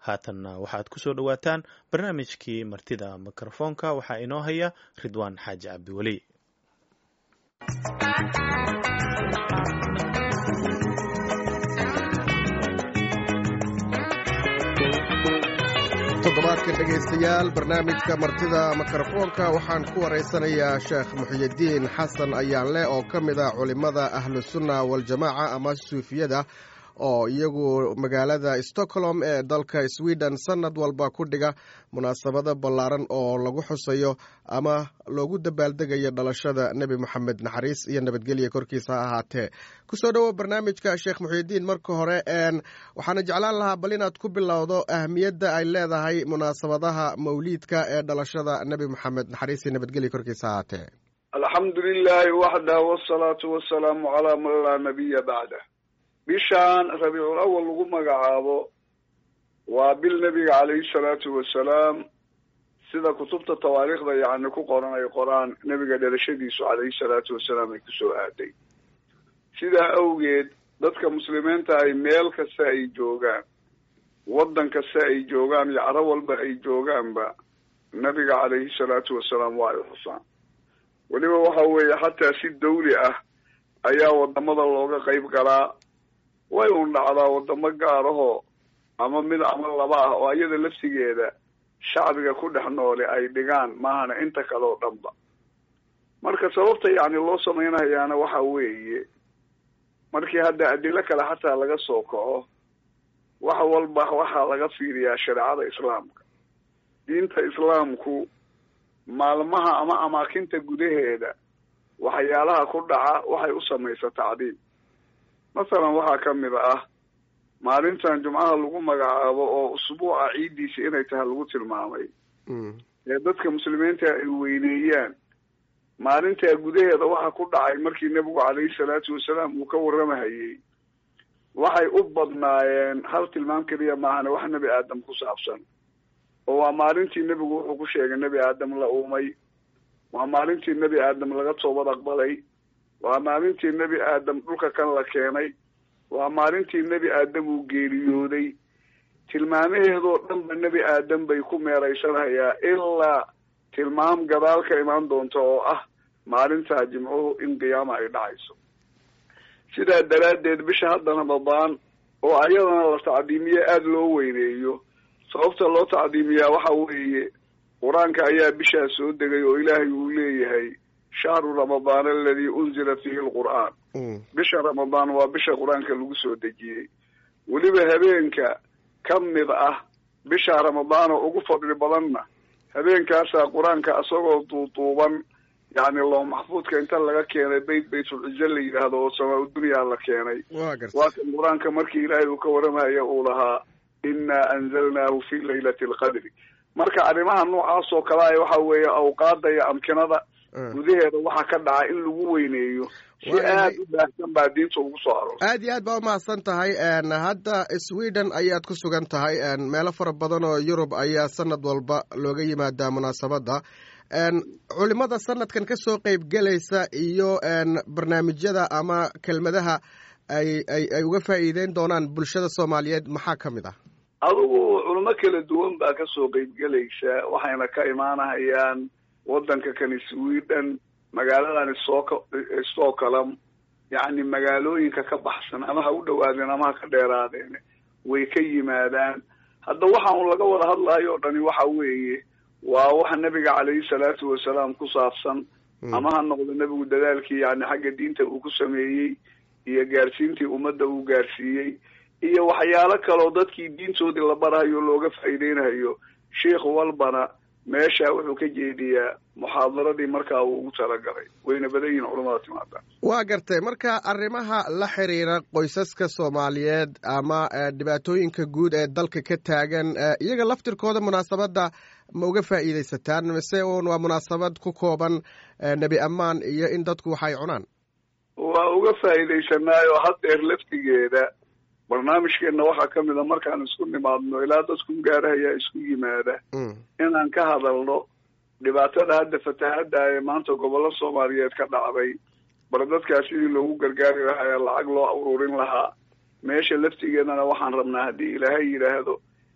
haatanna waxaad ku soo dhowaataan barnaamijkii martida mikrofoonka waxaa inoo haya ridwaan xaaji cabdiweli toddobaadkan dhegaystayaal barnaamijka martida mikrofoonka waxaan ku waraysanayaa sheekh muxiyidiin xasan ayaanle oo ka mid ah culimmada ahlusunna waljamaaca ama suufiyada oo iyagu magaalada stockholm ee dalka sweden sanad walba ku dhiga munaasabado ballaaran oo lagu xusayo ama loogu dabaaldegayo dhalashada nebi moxamed naxariis iyo nabadgelya korkiisa ha ahaatee kusoo dhowo barnaamijka sheekh muxiyidiin marka hore waxaana jeclaan lahaa bal inaad ku bilowdo ahmiyadda ay leedahay munaasabadaha mawliidka ee dhalashada nebi moxamed naxariis iyo nabadgelya korkiisa ha ahaatee alxamdu lilahi waxdah wsalaatu wasalaamu calaa man laa nabiya bacdah bishaan rabiicul awal lagu magacaabo waa bil nebiga calayhi salaatu wasalaam sida kutubta tawaariikhda yacni ku qoran ay qoraan nebiga dhalashadiisu calayhi salaatu wasalaam ay kusoo aaday sidaa awgeed dadka muslimiinta ay meel kasta ay joogaan waddan kasta ay joogaan iyo caro walba ay joogaanba nebiga calayhi salaatu wasalaam waa ay xusaan weliba waxa weeye xataa si dawli ah ayaa wadamada looga qayb galaa way un dhacdaa wadamo gaarahoo ama mid ama laba ah oo iyada lafsigeeda shacbiga ku dhex noole ay dhigaan maahana inta kale oo dhanba marka sababta yacni loo samaynayaana waxa weeye markii hadda adilo kale xataa laga soo kaco wax walba waxaa laga fiiriyaa shareecada islaamka diinta islaamku maalmaha ama amaakinta gudaheeda waxyaalaha ku dhaca waxay u samaysa tacdiim masalan waxaa ka mid ah maalintan jumcaha lagu magacaabo oo usbuuca ciiddiisa inay tahay lagu tilmaamay ee dadka muslimiinta ay weyneeyaan maalintaa gudaheeda waxa ku dhacay markii nebigu calayhi salaatu wasalaam uu ka warramahayey waxay u badnaayeen hal tilmaam keliya maahane wax nebi aadam ku saabsan oo waa maalintii nebigu wuxuu ku sheegay nebi aadam la uumay waa maalintii nebi aadam laga toobad aqbalay waa maalintii nebi aadam dhulka kan la keenay waa maalintii nebi aadam uu geeriyooday tilmaamaheedoo dhanba nebi aadam bay ku meeraysanhayaa ilaa tilmaam gadaal ka imaan doonta oo ah maalintaa jimcuhu in qiyaama ay dhacayso sidaa daraaddeed bisha hadda ramadaan oo ayadana la tacdiimiye aada loo weyneeyo sababta loo tacdiimiyaa waxa weeye qur-aanka ayaa bishaa soo degay oo ilaahay uu leeyahay shahru ramadaan aladii unzila fiihi lqur'aan bisha ramadaan waa bisha qur-aanka lagu soo dejiyey weliba habeenka ka mid ah bisha ramadaan oo ugu fadli badanna habeenkaasaa qur-aanka isagoo duuduuban yacni loo maxfuudka inta laga keenay beyt baytulcize la yidhaahdo oo samaa udunyaa la keenay waa kan qur-aanka markii ilaahay uu ka warramaya uu lahaa inaa anzalnaahu fi laylati alqadri marka arrimaha noocaas oo kale a waxa weeye awqaada iyo amkinada gudaheeda waxaa ka dhaca in lagu weyneeyo si aad u baahsan baa diinta ugu soo aroortay aad iyo aad baa umahadsan tahay hadda sweden ayaad ku sugan tahay meelo fara badan oo yurub ayaa sanad walba looga yimaadaa munaasabadda culimada sanadkan ka soo qeyb gelaysa iyo barnaamijyada ama kelmadaha ay ay ay uga faa'iideyn doonaan bulshada soomaaliyeed maxaa ka mid ah adugu culimo kala duwan baa ka soo qeyb gelaysa waxayna ka imaanahayaan waddanka kani sweden magaaladan stock stockholm yacni magaalooyinka ka baxsan ama ha u dhawaadeen ama ha ka dheeraadeen way ka yimaadaan hadda waxa un laga wada hadlayo o dhani waxa weeye waa waxa nebiga calayhi salaatu wasalaam ku saabsan ama ha noqdo nebigu dadaalkii yani xagga diinta uu ku sameeyey iyo gaarsiintii ummadda uu gaarsiiyey iyo waxyaalo kaleo dadkii diintoodii la barahayo looga faa'iideynayo sheikh walbana meesha wuxuu ka jeediyaa muxaadaradii markaa uu ugu talagalay wayna badan yihin culamada timaada waa gartay marka arrimaha la xiriira qoysaska soomaaliyeed ama dhibaatooyinka guud ee dalka ka taagan iyaga laftirkooda munaasabadda ma uga faa'iidaysataan mise un waa munaasabad ku kooban nebi ammaan iyo in dadku waxay cunaan waa uga faa'iidaysanaayo haddeer laftigeeda barnaamijkeenna waxaa ka mid a markaan isku nimaadno ilaa dadku gaarahayaa isku yimaada inaan ka hadalno dhibaatada hadda fatahadda ee maanta gobollo soomaaliyeed ka dhacday bar dadkaa sidii loogu gargaari lahaa lacag loo ururin lahaa meesha laftigeedana waxaan rabnaa haddii ilaahay yidhaahdo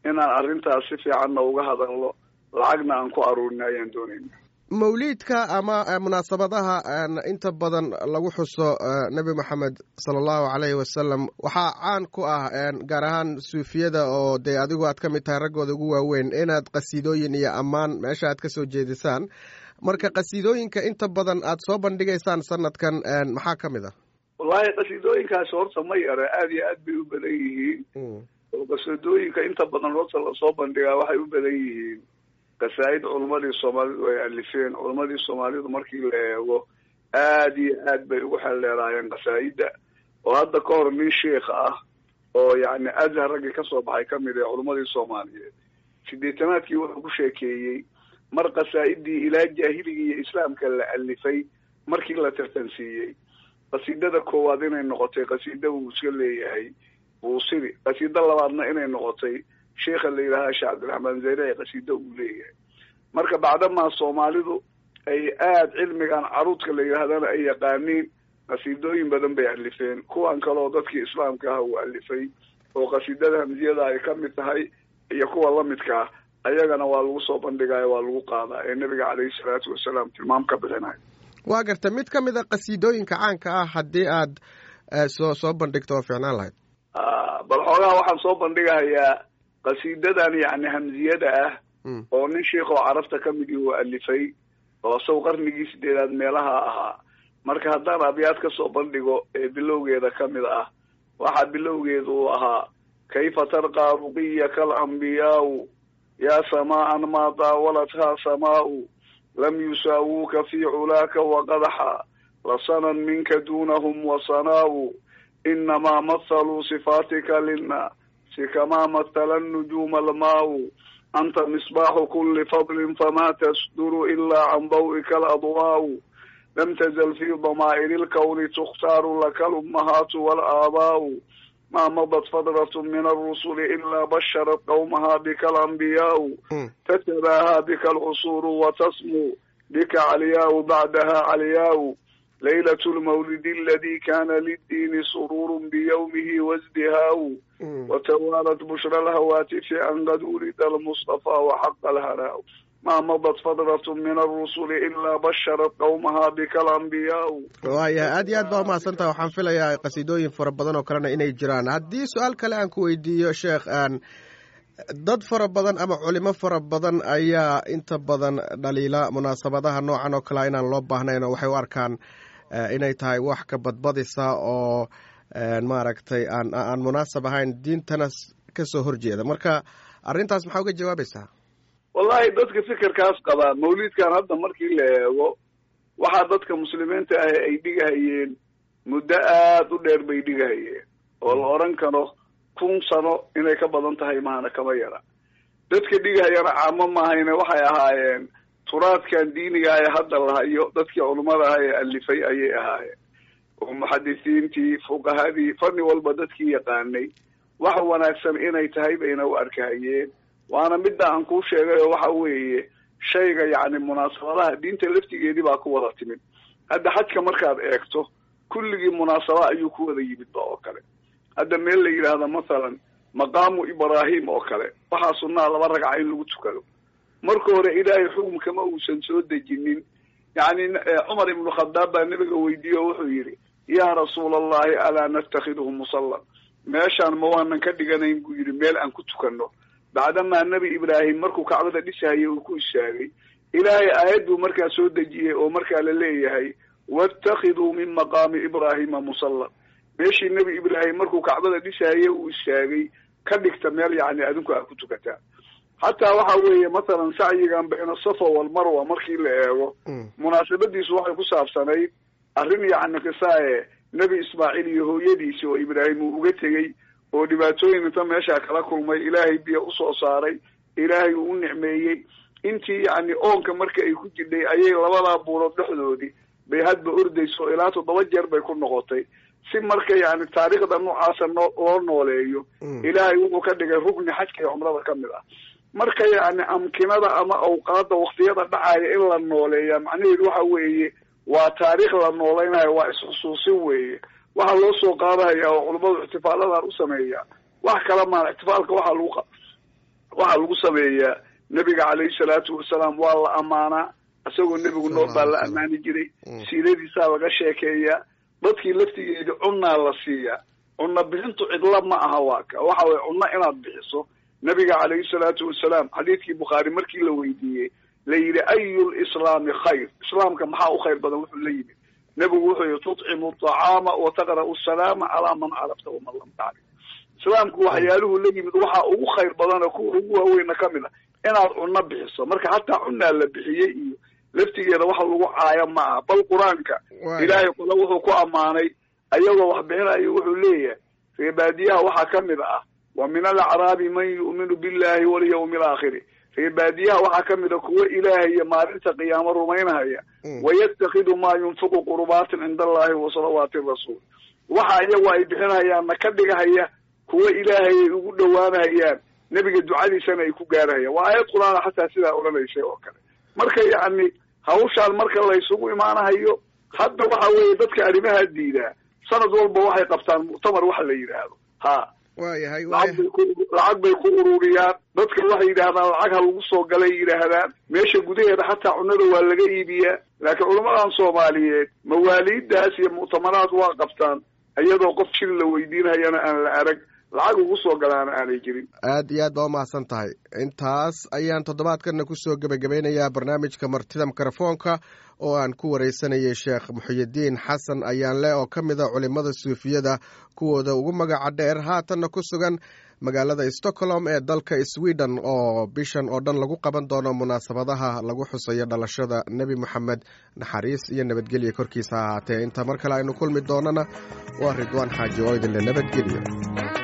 inaan arrintaas si fiicanna uga hadalno lacagna aan ku aruurina ayaan doonayna mawliidka ama munaasabadaha inta badan lagu xuso nebi moxamed sala allahu caleyhi wasalam waxaa caan ku ah gaar ahaan suufiyada oo dee adigu aad ka mid tahay raggooda ugu waaweyn inaad qasiidooyin iyo ammaan meesha aad ka soo jeedisaan marka qasiidooyinka inta badan aad soo bandhigaysaan sanadkan maxaa ka mid ah wallahi qasiidooyinkaasi horta ma yara aada iyo aad bay u badan yihiin oo qasiidooyinka inta badan horta lasoo bandhigaa waxay u badan yihiin qasaa'id culamadii soomaalidu ay alifeen culamadii soomaalidu markii la eego aada iyo aad bay ugu xeldheeraayeen qasaa'ida oo hadda ka hor nin sheikh ah oo yacni azhar raggii kasoo baxay kamid ee culamadii soomaaliyeed sideetanaadkii wuxuu ku sheekeeyey mar qasaa'idii ilaa jaahiligii iyo islaamka la alifay markii la tartansiiyey qasiidada koowaad inay noqotay qasiida uu iska leeyahay buusiri qasiida labaadna inay noqotay sheikha la yidhaaha sheekh cabdiraxmaan zayre qasiida uu leeyahay marka bacdamaa soomaalidu ay aada cilmigan caruudka la yidhaahdana ay yaqaaniin qasiidooyin badan bay alifeen kuwan kaleoo dadkii islaamka ah uu alifay oo qasiidada hamsiyada ay ka mid tahay iyo kuwa lamidka ah ayagana waa lagu soo bandhigaayo waa lagu qaadaa ee nebiga caleyhi salaatu wasalaam tilmaam ka bixinayo waa garta mid ka mid a qasiidooyinka caanka ah haddii aad soo soo bandhigto oo ficnaan lahayd bal xoogaha waxaan soo bandhigahayaa qasiidadan yacni hamsiyada ah oo nin sheikoo carabta ka mid uu alifay oo isaw qarnigii sideedaad meelaha ahaa marka haddaan abyaad ka soo bandhigo ee bilowgeeda ka mid ah waxaa bilowgeeda uu ahaa kayfa tarqaa ruqiyaka alambiyaau yaa samaa'an maa daawalathaa samaa'u lam yusaawuuka fii culaaka waqadaxa lasanan minka duunahum wasanaa'u inamaa mathaluu sifaatika linnaasi kamaa mathala nujuuma almaa'u anta misbaaxu kuli fadlin famaa tasduru ilaa can daw'ika aladwaa'u lam tazal fii damaa'iri lkawni tukhtaaru laka lummahaatu waalaabaa'u ma madat fadratu min alrusuli ilaa basharat qawmaha bika alambiyaau tatabaahaa bika alcusuuru watasmuu bika calyaau bacdaha calyaau laylat lmawlidi aladi kana liddiini sururu biyawmihi wasdihaau watawaalat bushra alhawaatifi an qad wulida almustafa waxaqa alhanaau ma madat fadratu min alrusuli ilaa basharat qawmaha bika alambiyaau waayahay aad iyo aad baa umahadsantaha waxaan filayaa qasiidooyin fara badan oo kalena inay jiraan haddii su-aal kale aan ku weydiiyo sheekh aan dad fara badan ama culimo fara badan ayaa inta badan dhaliila munaasabadaha noocan oo kalea inaan loo baahnayn oo waxay u arkaan inay tahay wax ka badbadisa oo maaragtay aan aan munaasab ahayn diintana kasoo horjeeda marka arrintaas maxaa uga jawaabaysaa wallahi dadka fikirkaas qabaa mawlidkan hadda markii la eego waxaa dadka muslimiinta ah ay dhigahayeen muddo aada u dheer bay dhigahayeen oo la odhan karo kun sano inay ka badan tahay maana kama yara dadka dhigahayana caamo maahayne waxay ahaayeen turaadkan diiniga ee hadda lahayo dadkii culummada ah ee alifay ayay ahaayeen oo muxadisiintii fuqahadii fanni walba dadkii yaqaanay wax wanaagsan inay tahay bayna u arkahayeen waana midda aan kuu sheegay oo waxa weeye shayga yacni munaasabadaha diinta laftigeedii baa ku wada timid hadda xajka markaad eegto kulligii munaasaba ayuu ku wada yimid ba oo kale hadda meel la yidhaahdo mathalan maqaamu ibraahim oo kale waxaa sunnaa laba ragca in lagu tukado marka hore ilaahay xukumkama uusan soo dejinin yacni cumar ibnu khadaab baa nebiga weydiiye oo wuxuu yidhi yaa rasuula allahi alaa natakhiduhu musallan meeshaan ma waanan ka dhiganayn buu yidhi meel aan ku tukanno bacdamaa nebi ibraahim markuu kacbada dhisahayay uu ku istaagay ilaahay aayad buu markaa soo dejiyey oo markaa la leeyahay waatakhiduu min maqaami ibraahima musallan meeshii nebi ibraahim markuu kacbada dhisahayay uu istaagay ka dhigta meel yacni adinku aad ku tukataa xataa waxa weeye mathalan sacyigan bayna safa walmarwa markii la eego munaasabadiisu waxay ku saabsanayd arrin yacni qisaaye nebi ismaaciil iyo hooyadiisi oo ibraahim uu uga tegey oo dhibaatooyin inta meeshaa kala kulmay ilaahay biyo usoo saaray ilaahay uu u nicmeeyey intii yacni oonka marka ay ku jidhay ayay labadaa buurood dhexdoodii bay hadba ordayso ilaa toddoba jeer bay ku noqotay si marka yacni taariikhda noocaasa noo loo nooleeyo ilaahay wuxuu ka dhigay rugni xajka iyo cumrada ka mid ah marka yacni amkinada ama awqaada waktiyada dhacaya in la nooleeya macnaheedu waxa weeye waa taariikh la noolaynayo waa isxusuusin weeye waxaa loo soo qaadahaya oo culummadu ixtifaaladan u sameeya wax kala maan ixtifaalka waxaa lagu waxaa lagu sameeyaa nebiga calayhi salaatu wasalaam waa la ammaanaa isagoo nebigu nool baa la ammaani jiray siiradiisaa laga sheekeeyaa dadkii laftigeedi cunnaa la siiyaa cunno bixintu cidla ma aha waa ka waxa weye cunno inaad bixiso nebiga calayhi salaatu wasalaam xadiidkii bukhaari markii la weydiiyey la yidhi ayu lislaami khayr islaamka maxaa u khayr badan wuxuu la yimid nebigu wuxuu yihi tutcimu acaama wa taqra'u salaama calaa man carafta waman lam tacrif islaamku waxyaaluhu la yimid waxaa ugu khayr badana kuwa ugu waaweyna ka mid a inaad cunno bixiso marka hataa cunaa la bixiyey iyo laftigeeda waxa lagu caayo ma aha bal qur-aanka ilaahay kule wuxuu ku ammaanay ayagoo wax bixinayo wuxuu leeyahay reebaadiyaha waxaa ka mid ah wa min alacraabi man yu'minu billahi walyawmi alaakhiri reebaadiyaha waxaa ka mid a kuwo ilaahay iyo maalinta qiyaamo rumaynahaya wayattakidu maa yunfiqu qurbaatin cinda allahi wa salawaati rasuul waxa iyagu ay bixinayaanna ka dhigahaya kuwo ilaahay ay ugu dhowaanahayaan nebiga ducadiisana ay ku gaarahayaan waa aayad qur-aana xataa sidaa odhanaysay oo kale marka yacni hawshaan marka laysugu imaanahayo hadda waxa weeye dadka arrimaha diidaa sanad walba waxay qabtaan muctamar waxa la yidhaahdo ha waayahay lacag bay ku lacag bay ku ururiyaan dadka waxay yidhaahdaan lacag ha lagu soo galay yidhaahdaan meesha gudaheeda xataa cunnada waa laga iibiyaa laakiin culamadan soomaaliyeed mawaaliiddaas iyo muctamaraad waa qabtaan iyadoo qof jil la weydiinhayana aan la arag lacag ugu soo galaana aanay jirin aad iyo aad baa umahadsan tahay intaas ayaan toddobaadkana kusoo gebagabeynayaa barnaamijka martida mikrofoonka oo aan ku wareysanayay sheekh muxiyidiin xasan ayaanle oo ka mid a culimada suufiyada kuwooda ugu magaca dheer haatanna ku sugan magaalada stockholm ee dalka sweden oo bishan oo dhan lagu qaban doono munaasabadaha lagu xusayo dhalashada nebi moxamed naxariis iyo nabadgelya korkiisa ha ahaatee inta mar kale aynu kulmi doonana waa ridwaan xaaji oo idinle nabadgelyo